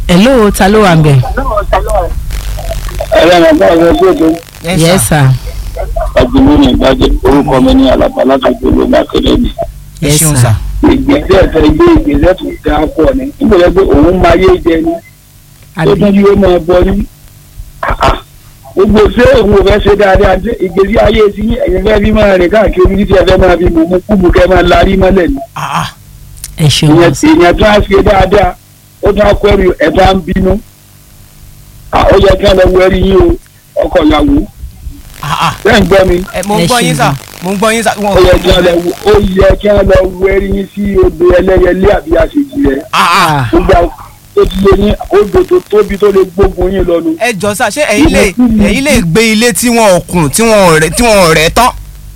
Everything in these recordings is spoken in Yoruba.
hello ta ló wà ń bẹ̀. ẹ̀rọ ìrànlọ́wọ́ ọ̀rọ̀ gbọ́dọ̀ yes sir ọ̀gbìnrin ní ìbàjẹ́ orúkọ mi ní alàbà látàgbé olóògbé akẹ́lẹ́ mi. ẹ yes ṣeun sir sà. ìgbésẹ̀ fẹ́ gbé ìgbésẹ̀ tó dáa pọ̀ ni níbo lẹ́ pé òun máa yé jẹ ni tó àbí tún yóò máa bọ ní. gbogbo ṣé òun ò fẹ́ ṣe dáadáa ṣé ìgbésí ayé ti yín ẹ̀yin fẹ́ fi máa rìn káàkiri títí ẹ fẹ́ máa fi mú mú kúbu kẹ́ máa larí mọ́lẹ̀ ni. Ah, ah. ẹ ṣeun ìyẹn sir. ìyẹn tó á ṣe dáadáa ó tún á kọ́ ẹrù ẹ̀ tó á ń bínú. Ah, ó yẹ kí wọ́n lọ wọ ẹrí yín o ọkọ ìyàwó Ah, ah. bẹ́ẹ̀ ń gbọ́ mi. ẹ mo ń Ẹ gbọ́ yín ṣeun sà gan. mo ń gbọ́ yín sà. ó yẹ kí wọ́n lọ wo- ó yẹ kí wọ́n lọ wọ ẹrí yín sí odò ẹlẹ́yẹlé àbí àṣejì rẹ̀. Ah, ah. Ah, gbogbo àwọn tó ti lé ní odò tó tóbi tó lè gbógun yín lọ́nu. ẹ jọ sà ṣé ẹ̀yin lè ẹ̀yin lè gbé ilé tí wọn ò kùn tí wọn ò rẹ̀ tí wọn ò rẹ̀ tán.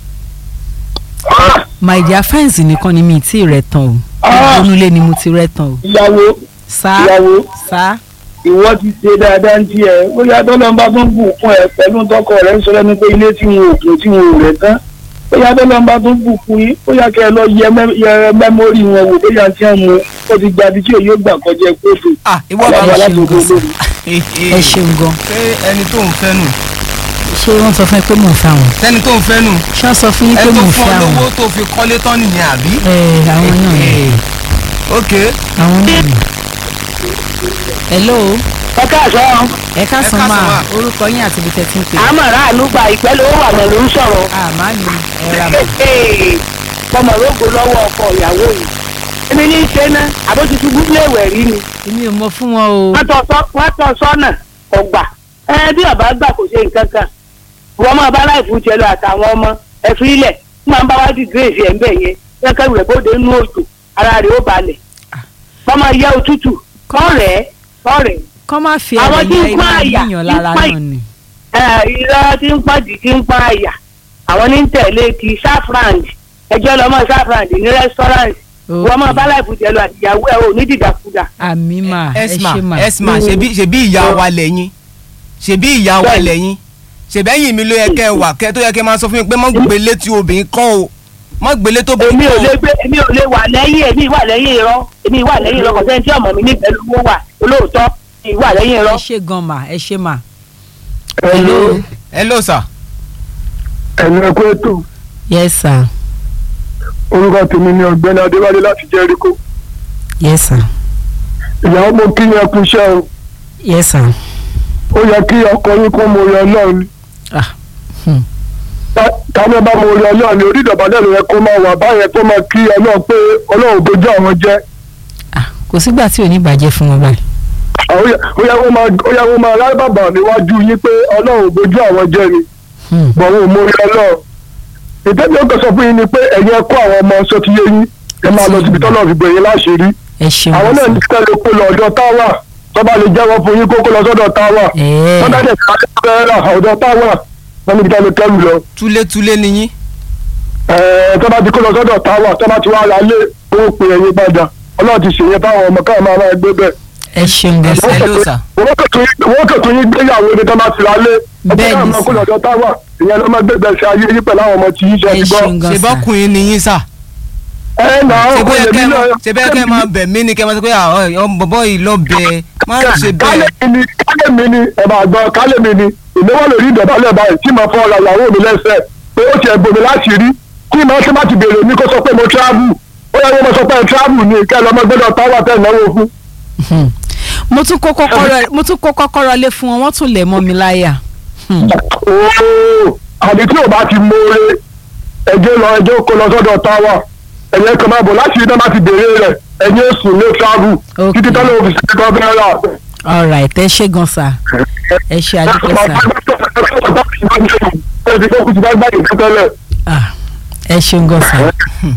my dear fẹ́ǹsì nìkan ni mi ti rẹ̀ tán o Ah. ìgbónúlé ni mo ti rẹ̀ tán o ìyàwó sá ìyàwó sá ìwọ ti ṣe dáadáa ń tiẹ̀ bóyá tọ́lọ́mbà tó ń bù fún ẹ pẹ̀lú tọkọ rẹ̀ ń sọ lẹ́nu pé ilé tí wọn ò kún tí wọn ò rẹ̀ tán bóyá tọ́lọ́mbà tó ń bù fún yín bóyá kẹ́ ẹ lọ yẹ mẹ́- yẹ mẹ́mórì wọn wò bóyá tí wọ́n mú ó ti gba ibi tí òye gbà kọjá kóòtù. ah ìwọ Àwọn bàbá ẹ ṣeun alágbègbè gan sir. olórí. ẹ ṣeun gan ṣé ẹni tó ń fẹ́ nù ṣé wọ́n sọ fún ẹ pé mò ń fẹ́ àwọn sẹ́ni tó ń fẹ́ nù ṣé wọ́n sọ fún yín pé ẹni mò tó ń fún fẹ́ ọ àwọn lówó tó fi kọ́lé tán nìyẹn àbí. ẹ àwọn náà ni Eh, ok àwọn náà ni. hello ẹ káàsán ẹ ká sàn káàsán máa mà. orúkọ yín àti ibi tẹ̀sí ń pè àmọ̀ràn àlùgbà ìpẹ́ ló wà mọ̀ ló ń sọ̀rọ̀ àmà ni ẹ ra mọ̀ ọmọ rògbò lọ́wọ́ ọkọ ìyàwó yìí èmi ní í ṣe ná àbójútó gúgbé ìwẹ̀ rí ni èmi ò mọ fún wọn o wọ́n tọ́ sọ́- wọ́n tọ́ sọ́nà ọgbà ẹ bí ọba gbà kò ṣe nǹkan kan wọ́n máa bá láìfù tiẹ̀ lọ àtàwọn ọmọ ẹ fi ilẹ̀ tí màá bá wá di gírèsì ẹ̀ ń bẹ̀ yẹn kẹ́kẹ́ rẹ̀ bóde nínú òjò ara rẹ̀ ó balẹ̀ wọ́n máa yẹ òtútù kọ́rẹ̀ẹ́ kọ́rẹ̀ẹ́ kọ́ má fi Àwọn ẹ̀rẹ̀ tí ń yẹ pa iná àyà, yíyan ń lára pa náà ni. ẹ irọ́ tí ń pàdé tí ń pa àyà àwọn ní ń tẹ̀lé ti safran ẹjọ́ lọ́mọ safran ní restaurant Ok. wọ́n máa bá láìpù jẹ́lu àtìyàwó ẹ̀ ò ní dìdàkudà. àmì mà ẹ esma ṣe mà esma ṣebí ṣebí ìyá wa lẹ́yìn ṣebí ìyá wa Bẹ́ẹ̀ni. lẹ́yìn ṣebẹ́yìn mi ló yẹ kẹ́ ẹ wà kẹ́ tó yẹ kẹ́ ẹ máa sọ fún mi pé mọ́ gbélé tí obìnrin kọ́ o mọ́ gbélé tó èmi obìnrin ò kọ́ lè o. gbé èmi ò lè wà lẹ́yìn èmi wà lẹ́yìn irọ́ èmi wà lẹ́yìn irọ́ kọ̀sẹ́ni tí ọmọ mi ní pẹ̀lú owó wà olóòótọ́ èmi wà lẹ́yìn ẹ irọ́. ṣe gan mà ẹ ṣe mà. Hello. hello sir. ẹnu ẹkú ètò yes sir orúkọ tèmi ni ọ̀gbẹ́ni adéwálé láti jẹ́ríkò yes sir ìyàwó mo kí yẹn kú iṣẹ́ o yes sir. ó yẹ kí ọkọ yín kó mo yọ ọlọ́run ni ah hmm. táwọn bá mo yọ ọlọ́run ni orí ìdọ̀bálẹ̀ ló yẹ kó máa wà báyẹn kó máa kí ọlọ́run pé ọlọ́run bójú àwọn jẹ́ ah kò sígbà tí ò ní bàjẹ́ fún wọn báyìí. ó yẹ ó yẹ kó máa ó yẹ kó máa rárí bàbà níwájú yín pé ọlọ́run bójú àwọn jẹ́ ni Hmm. bọ̀wọ̀ mo yọ ọlọ́run ìtẹ́jú ó kàn sọ fún yín ni pé ẹ̀yin ẹ kó àwọn ọmọ sọ ti yé yín ẹ máa lọ síbi tọ́lọ́ fi gbẹ̀yìn láṣìírí ẹ ṣeun àwọn náà ní kẹ́lẹ́ kó lọ ọ̀dọ̀ táwà tó bá lè jẹ́wọ́ fún yín kó kó lọ sọ́dọ̀ táwà ẹ̀ẹ́ wọ́n dájẹ́ ká fẹ́ ra ọ̀dọ̀ táwà wọ́n níbi tá lè kẹ́lù lọ túlétúlé ni yín. ẹ̀ẹ́ tó bá ti kó lọ sọ́dọ̀ táwà tó bá ti wá ra lé owó pé ẹ̀yin padà ọlọ́run ti ṣèyẹn fáwọn ọmọ káwọn máa máa gbé bẹ́ẹ̀ ẹ ṣeun gan sir. hello sir. wọ́n kẹ̀tún yín gbéyàwó ni tó bá ti ra lé Bẹ́ẹ̀ ni, ọkọ̀ sir. náà kó lọ sọ́dọ̀ táwà ìyẹn ló máa gbé gbèsè ayé yín pẹ̀lú àwọn ọmọ tí yín ṣe ẹ ti gbọ́ ṣeun gan ṣe sir. bọ́kùnrin ni yín sà. ẹ nà ó ṣe bóyá olè kẹ́ mi ẹ náà- máa- ṣe bóyá kẹ́ ẹ máa bẹ̀ mí ni kẹ́ ẹ máa sọ pé àwọn bọ̀bọ̀ yìí lọ bẹ̀ má ṣe bẹ́ẹ̀. kálẹ̀ mi ni kálẹ̀ mi ni ẹ̀ máa gbọ́ kálẹ̀ mi ni ìnáwó lórí ìdọ̀bálẹ̀ báyìí tí màá fọ́ ọ̀rọ̀ ìyàwó mi lẹ́sẹ̀ pé ó ti ẹ̀gbọ́n mi láti rí kí màá ṣe má ti bèrè mi kó sọ pé mo travel ó yẹ kó mo sọ pé travel ni kẹ́ ẹ lọ́mọ gbọ́dọ̀ táwà tẹ̀ náwó fún. Hmm. mo tún kó kọ́kọ́rọ́ mo tún kó kọ́kọ́rọ́ lé fún wọn wọ́n tún lẹ̀ mọ́ mi láyà. Hmm. ooo àbí tí ò bá ti mórè ẹjẹ lọ ẹjẹ kó lọ sọ́dọ̀ táwà ẹ̀yẹ kan máa bọ̀ láti rí náà má ti bèrè rẹ̀ ẹ̀yẹ sùn lé travel Ok. títí tọ́lá òfin sí ẹ̀kọ́ fẹ́ rà. all right ẹ ṣe gan sir. ẹ ṣe àdúgbò sir. ẹ ti fẹ́ kú ti bá gbàgbé tẹ́tẹ́lẹ̀ ah ẹ ṣeun gan sir.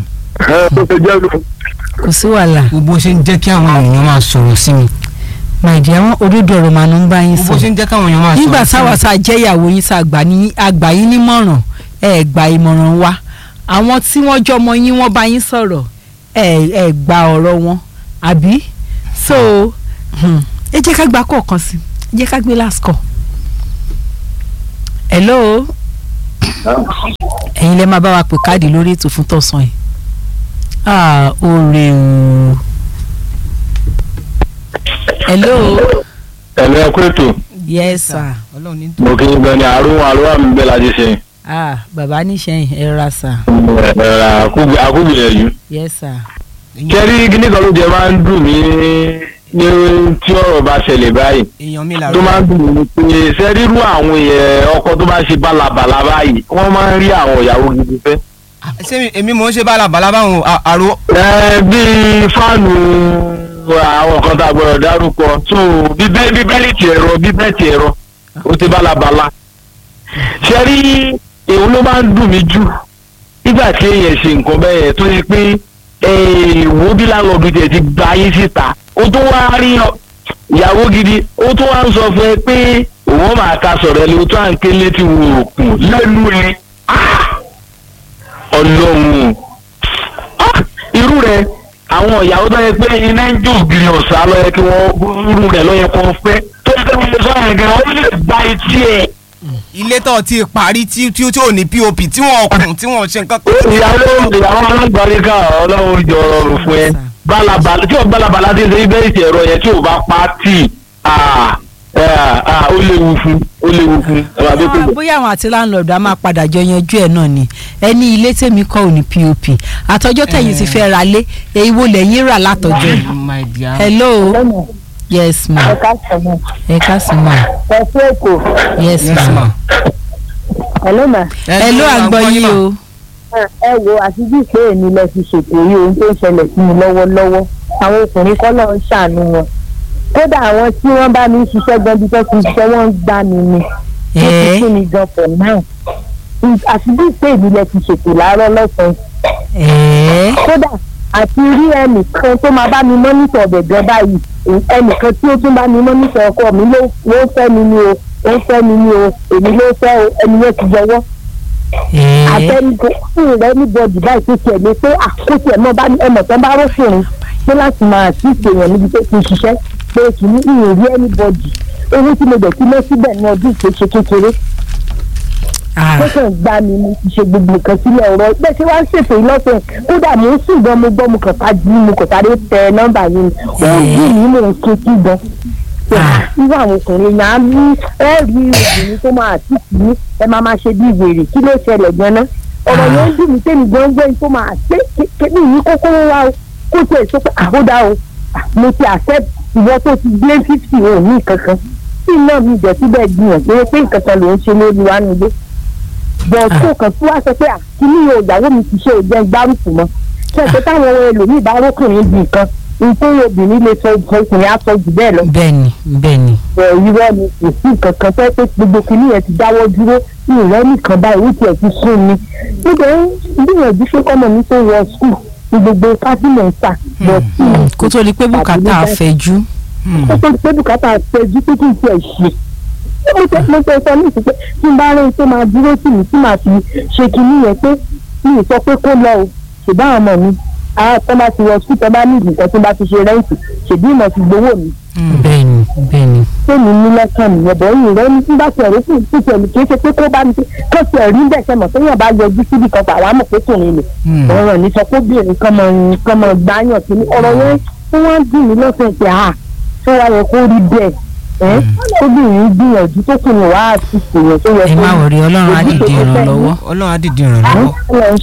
ẹ tó ṣe jẹ́ lọ. kò sí wàhálà. gbogbo ṣe ń jẹ́ kí àwọn èèyàn máa sọ̀rọ̀ sí mi. màìdí àwọn òdodo ọ̀rọ̀ màá ń bá yín gbogbo sọ. ṣe ń jẹ́ káwọn èèyàn máa sọ̀rọ̀ sí mi. nígbà táwa tá a jẹ́ ìyàwó yín tá a gbà ní- a gbà yín nímọ̀ràn ẹ gba ìmọ̀ràn wa àwọn tí wọ́n jọmọ yín wọ́n bá yín sọ̀rọ̀ ẹ ẹ gba ọ̀rọ̀ wọn àbí so hmm, ẹ jẹ́ ká gba kọ̀ọ̀kan sí ẹ jẹ́ ká gbé last call. hello ẹ̀yin lẹ́ máa bá wa pè káàdì lórí ètò fún tọ̀sán yìí ah oore o hello ẹ̀mí ẹ̀kú ètò yes sir ọlọ́run ní tó. mo kí n gbọ́ ni àrùn àrùn àmì bẹ́ẹ̀ láti ṣe ah bàbá níṣẹ́yìn ẹ ra sir ẹ̀rọ àkúgbìyànjú. yes sir kẹ́rí kíní kan ló jẹ máa ń dùn mí ní tí ọ̀rọ̀ bá ṣẹlẹ̀ báyìí èèyàn mi tó làrú. máa ń dùn mí pé sẹ́rírú àwọn èèyàn ọkọ tó bá ṣe bálabàla báyìí wọ́n máa ń rí àwọn ìyàwó gidi fẹ́. ṣé mi- èmi mò ń ṣe bálabàlà báwọn à- àrò. ẹ bíi fáànù àwọn kan tá a gbọ́dọ̀ dárúkọ tó bíbẹ́ bíbẹ́lìtì ẹ̀rọ bíbẹ́ẹ̀tì ẹ̀rọ ó ti bálabàla. ṣe rí èwo ló máa ń dùn mí jù nígbà tí èèyàn ṣe nǹkan bẹ́ẹ̀ yẹn tó yẹ pé èèwọ̀ bí láńlọ́ọ̀dù tiẹ̀ ti gba ayé síta ó tó wá rí ọ- ìyàwó gidi ó tó wá ń sọ fún ẹ pé òun máa ta sọ̀rọ̀ ẹ ló tó à ń ké létí wo òkun lẹ́nu ẹ ọlọ́run Ah! irú rẹ àwọn ìyàwó tó yẹ pé iná ń jó ògiri ọ̀sà lọ yẹ kí wọ́n irú rẹ lọ yẹ kó fẹ́ tó yẹ kí wọ́n lè sọ yẹn gan ó lè gba etí ẹ̀. ilé tó ti parí tí tí tí ò ní pop tí wọn kùn tí wọn ṣe nǹkan kan. ìyàwó ìyàwó alágbàríkà ọlọ́run jọ rọrùn fún ẹ balabala tí o balabala ti ṣe ibẹ̀ ìṣẹ̀ ẹ̀rọ yẹn tí o bá pa tì ah, ah, ah, ó léwu fún ó léwu fún ẹ máa bí kò Ah, bóyá àwọn àti láńlọ́ọ̀dù á máa padà jọ yanjú ẹ̀ náà ni ẹni ilé tèmi kọ́ ò ní pop àtọjọ́ tẹ̀yìn ti fẹ́ ra lé èyí wo lẹ́yìn rà látọjọ́ my dear. hello yes ma káàsán ẹ káàsì ma ẹ fún èkó yes yes ma ma. hello ma hello àgbọ̀ yín o ẹ wo àti bí pé èmi lọ fi ṣètò yìí ohun tó ń ṣẹlẹ̀ sí mi lọ́wọ́lọ́wọ́ àwọn ọkùnrin kọ́ lọ́ọ́ ń ṣàánú wọn kódà àwọn tí wọ́n bá mi ń ṣiṣẹ́ gan bí tó ti ń ṣiṣẹ́ wọ́n ń gbá mi ni wọ́n ti ẹ fún mi gan for now àti bí pé èmi lọ fi ṣètò láàárọ̀ lọ́sàn-án ẹ kódà àti rí ẹnìkan tó máa bá mi mọ́nítọ̀ ọ̀bẹ̀ gan báyìí ẹnìkan tí ó tún bá mi mọ́nítọ̀ ọkọ mi ló ló fẹ́ mi ni o ó fẹ́ mi ni o èmi ló fẹ́ o ẹni yẹn ti jọwọ́ ẹ àtẹnudọ fún rẹ ní bọdì báyìí tó tiẹ̀ lé pé àkóso ẹ̀ mọ́ bá ẹmọ̀ tán bá rọ́fìnrin pé láti máa sí ìṣèyàn níbi tó ti ṣiṣẹ́ pé kì í ìyìn rí ẹni bọdì owó tí mo dẹ̀ ti lé síbẹ̀ ní ọdún tó ṣe kékeré ah ó kàn gbá mi mo ti ṣe gbogbo nǹkan sílẹ̀ ọ̀rọ̀ bẹ́ẹ̀ ṣé wàá ṣètò ìlọ́sẹ̀ kódà mo ń sùn gan mo gbọ́ mo kàn ká jí mo kàn sáré tẹ nọ́mbà yìí ni ó ń dì mí mò ń ké sí gan. irú àwọn ọkùnrin yẹn á ní ẹ rí obìnrin tó máa tì sí ẹ máa máa ṣe bí wèrè kí ló ṣẹlẹ̀ gan-an ọ̀rọ̀ yẹn ń dùn mí tẹ́mi gan gbé tó máa ṣe kébì yìí kókó wá o kó tiẹ̀ sọ pé àhódà o Ah, mo ti accept ìwọ tó ti gbé fifty ò ní kankan tí náà mi jẹ́ síbẹ̀ gbìyànjú pé nǹkan kan ló ń ṣe lórí wa nílé bọ̀ tó kàn tí wàá sọ pé àkíní o ìyàwó mi ti ṣe òjẹ́ gbárùkù mọ́ ṣe pé táwọn ẹlòmíì bá rókùnrin bì kan nítorí obìnrin lè sọ ọkùnrin á sọ jù bẹ́ẹ̀ lọ bẹ́ẹ̀ni bẹ́ẹ̀ni bọ̀ irọ́ ni kò sí nǹkan kan fẹ́ pé gbogbo kìíní yẹn ti dáwọ́ dúró ní ìrẹ́ nìkan báyìí ó tiẹ̀ ti sún mi nígbà gbìyànjú pé kọ́mọ mi tó wọ skul ní gbogbo fásitì ń sà bọ̀ tí kó tó di pé bùkátà fẹjú ó tó pé bùkátà fẹjú pé kí n tiẹ̀ ṣe mo tẹ mo tẹ sọ ní ìsìnkú tí n bá rẹ tó máa dúró tì mí tí màá fi ṣe kinní yẹn pé mi ì sọ pé kó lọ o ṣùgbọ́n àwọn ọmọ mi àwọn tó bá ti wọ sùkúù tó bá ní ìdìkan tó bá ti ṣe rẹ́ǹtì ṣèbí ìmọ̀ ti gbowó mi bẹ́ẹ̀ni bẹ́ẹ̀ni tèmi ní lọ́kàn nìyẹn bọ̀ yìí rẹ ní nígbà tí ẹ̀rí sì ti tẹ̀lé kì í ṣe pé kó bá mi kó tiẹ̀ rí bẹ́ẹ̀ sẹ́mọ̀ tó yàn bá yọjú síbi kan pa àwọn àmọ̀ pé tòun lè ọ̀rọ̀ ní sọ pé obìnrin kan mọ̀ kan mọ̀ gbáyàn sí ni ọ̀rọ̀ yẹn tí wọ́n ń dùn mí lọ́sẹ̀ pé à tó wá yẹ kó rí bẹ́ẹ̀ ẹ́ tóbìnrin gbìyànjú tó kùnú wá àti ìṣèyàn tó yẹ ẹ kó má wọrí ọlọ́run á dìde ìrànlọ́wọ́ ọlọ́run á dìde ìrànlọ́wọ́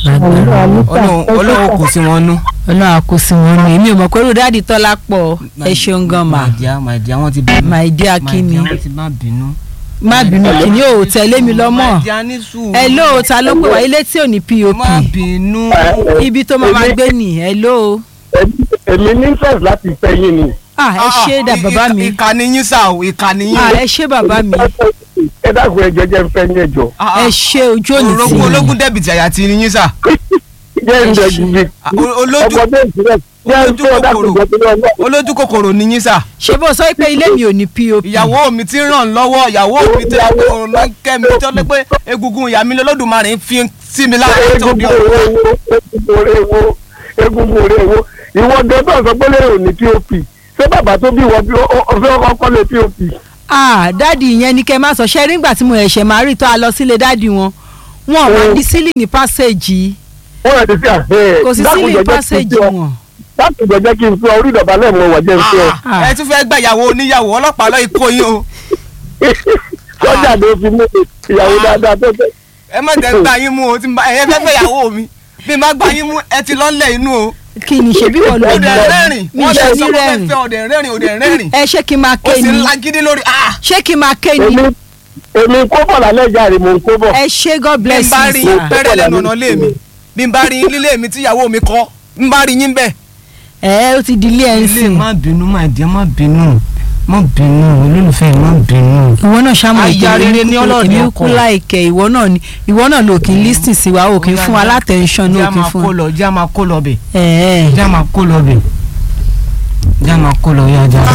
ọlọ́run ọlọ́run kò sí wọn nú. ọlọ́run á kó sí wọn nù èmi ò mọ̀ pé rúdádì tọ́lá pọ̀ ẹ ṣeun gan ma my dear my dear wọ́n ti bínú. my dear my kíni dear wọ́n ti má bínú. má bínú kíni ò tẹ̀lé mi lọ́mọ my dear ní sùúrù. hello ta ló pè wá ilé tí ò ní pop má bínú. ibi tó máa máa gbé nì hello èmi ní fẹ́ẹ̀ láti fẹ́ yín ni. ah ẹ ṣé dà bàbá mi ìkànnì yín sá o ìkànnì yín. ah ẹ ṣé bàbá mi ẹ dákun ẹ jẹjẹ ń fẹ́ ní ẹjọ́. ẹ ṣé ojú òní tì ológun mí ológun dẹ́bìtì àyà ti yín sá. jẹ́ ń dẹ̀ gùn mi. olójú ọmọdé ìsirẹ̀ jẹ́ ń fẹ́ dákun jẹ́ tó lọ́wọ́. olójú kòkòrò ni yín sá. ṣé bó sọ pé ilé mi ò ní pop ìyàwó mi ti ràn lọ́wọ́ ìyàwó mi ti ràn lọ́wọ́ kẹ́ mi tó lé pé egungun ìyá mi lọ́lọ́dúnmarè ń fi sí mi lára tó bí egungun orí ewo egungun orí ewo egungun orí ewo ìwọ gẹ́gẹ́ sọ pé lè ní pop ṣé bàbá tó bí wọ bí ọfẹ́ ọkọ kọ́ lé pop. ah dáàdi yẹn ni kẹ́ máa sọ ṣe nígbà tí mo ẹ̀ṣẹ̀ máa rí tó a lọ sílé dáàdi wọn wọn wà ní sílì ní pásẹ̀jì wọ́n rẹ̀ ti fi àfẹ́ kò sí sílì ní pásẹ̀jì wọn láti gbẹ̀jẹ̀ kí n fi orí ìdọ̀bálẹ̀ mọ wọ̀ jẹ́ n fi ọ. ẹ tún fẹ́ gba ìyàwó oníyàwó ọlọ́pàá lọ́ọ́ ikó yín o sọ́jà ló fi mú ìyàwó dáadáa tó fẹ́. ẹ má jẹ́ gbà yín mú o tí n bá ẹ̀yẹ fẹ́ fẹ́ ìyàwó mi bí n bá gbà yín mú ẹ ti lọ́lẹ̀ inú o kí ni ṣe bí wọ́n lọ òdè gbọ́ rẹ́rìn mi wọ́n ṣe lè ní sọ pé fẹ́ rẹ́rìn fẹ́ òdè rẹ́rìn òdè rẹ́rìn ẹ ṣé kí n máa ó ké sì ń ni lagídí lórí ah ṣé kí n máa ké ni èmi èmi kó bọ̀ lálẹ́ jàre mò ń kó bọ̀. ẹ ṣé god bí n bless bá you rí sir. yín pẹ́rẹ́ lẹ́nu ọ̀nà lé mi bí n bá rí yín lílé mi tíyàwó mi kọ́ n bá rí yín bẹ́ẹ̀. ẹ ó ti di ilé ẹ ń ilé sìn má bínú má ìdí má bínú má bínú olólùfẹ́ má bínú. ìwọ náà ṣàmù Aya rere ní ọlọ́ọ̀ni èmi ọkọ. kú láìkẹ ìwọ náà ni ìwọ náà ló kì í lísìn sí wa ó kì í fún wa látẹnṣán ní jẹ́ ó kì í máa fún kó wa. lọ jẹ́ máa kó lọ bẹ̀ ẹ ẹ jẹ́ máa kó lọ bẹ̀ jẹ́ máa kó lọ yá jẹ́.